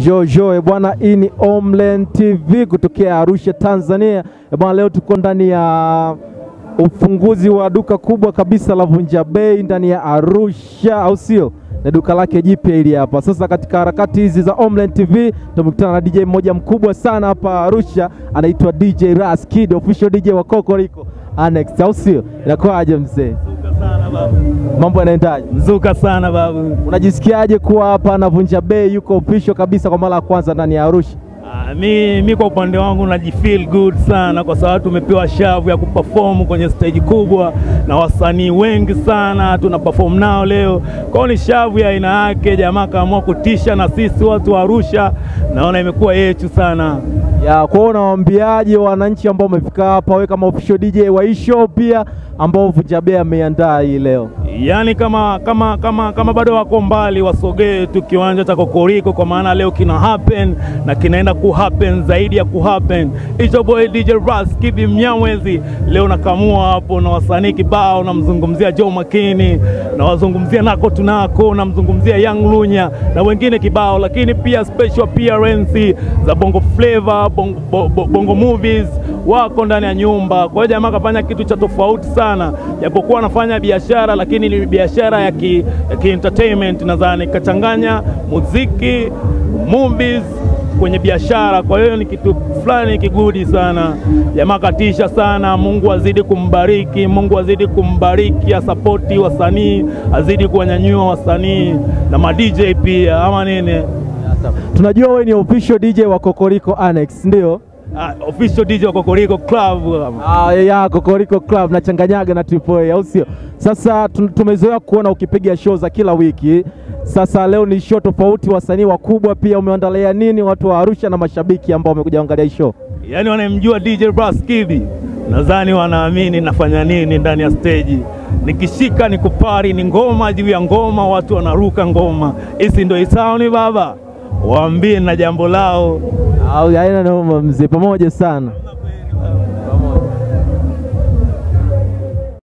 Jojo bwana, hii ni Homeland TV kutokea Arusha, Tanzania. Eh, Bwana, leo tuko ndani ya ufunguzi wa duka kubwa kabisa la Vunja Bei ndani ya Arusha, au sio? Na duka lake jipya hili hapa. Sasa katika harakati hizi za Homeland TV tumekutana na DJ mmoja mkubwa sana hapa Arusha, anaitwa DJ Ras Kid, official DJ wa Kokoriko Annex, au sio? Inakuwaje mzee? Mzuka sana babu. Mambo yanaendaje? Mzuka sana babu. Unajisikiaje kuwa hapa na Vunja Bei yuko official kabisa kwa mara ya kwanza ndani ya Arusha? Ah, mi, mi kwa upande wangu najifeel good sana kwa sababu tumepewa shavu ya kuperform kwenye stage kubwa na wasanii wengi sana tuna perform nao leo. Kwa hiyo ni shavu ya aina yake, jamaa kaamua kutisha na sisi watu wa Arusha, naona imekuwa yetu sana. Ya, kwa hiyo unawaambiaje wananchi ambao wamefika hapa, wewe kama official DJ wa hii show pia ambao Vunja Bei ameiandaa hii leo? Yaani kama kama kama kama bado wako mbali, wasogee tu kiwanja cha Kokoriko, kwa maana leo kina happen na kinaenda ku happen zaidi ya ku happen. It's your boy DJ Ras Kibi Mnyamwezi, leo nakamua hapo na wasanii kibao, namzungumzia Joe Makini, nawazungumzia Nako Tunako, namzungumzia Young Lunya na wengine kibao, lakini pia special appearance za Bongo Flava, Bongo, bongo, bongo movies wako ndani ya nyumba. Kwa hiyo jamaa kafanya kitu cha tofauti sana, japokuwa anafanya biashara, lakini ni biashara ya ki, ya ki entertainment nadhani, kachanganya muziki, movies kwenye biashara. Kwa hiyo ni kitu fulani kigudi sana, jamaa katisha sana. Mungu azidi kumbariki, Mungu azidi kumbariki, asapoti wasanii, azidi kuwanyanyua wasanii na ma DJ pia, ama nini? Tunajua wewe ni official DJ wa Kokoriko Annex, ndio? Ah, official DJ wa Kokoriko Club. Ah, ya Kokoriko Club nachanganyaga na Triple A, au sio? Sasa tu- tumezoea kuona ukipiga show za kila wiki. Sasa leo ni show tofauti, wasanii wakubwa pia. Umeandalia nini watu wa Arusha na mashabiki ambao wamekuja kuangalia hii show? Yaani wanamjua DJ Brass Kibi, nadhani wanaamini nafanya nini ndani ya stage. Nikishika ni kupari, ni ngoma juu ya ngoma, watu wanaruka ngoma. Hisi ndo isauni baba, waambie na jambo lao. Au haina noma mzee, pamoja sana.